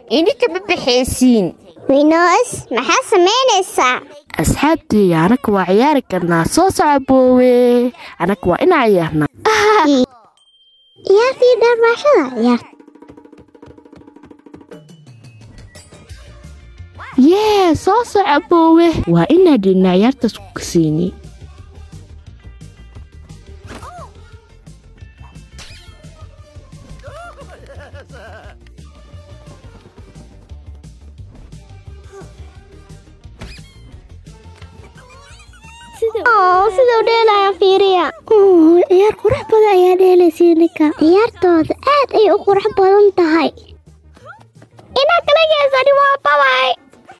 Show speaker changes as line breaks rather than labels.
ininka ma baxaysiin
winoos maxaa samaynaysaa
asxaabteeya anaka waa ciyaari karnaa soo soco boowe anaka waa inaa ciyaarnaa
ciyaartii dharbaashada ciyaar
yee soo soco boowe waa inaa dhidhnaa ciyaartaas ku kasiini
sidau dheelaya fiiriya ciyaar qurux badan ayaa dheelaysa ninka ciyaartooda aad ay u qurux badan tahay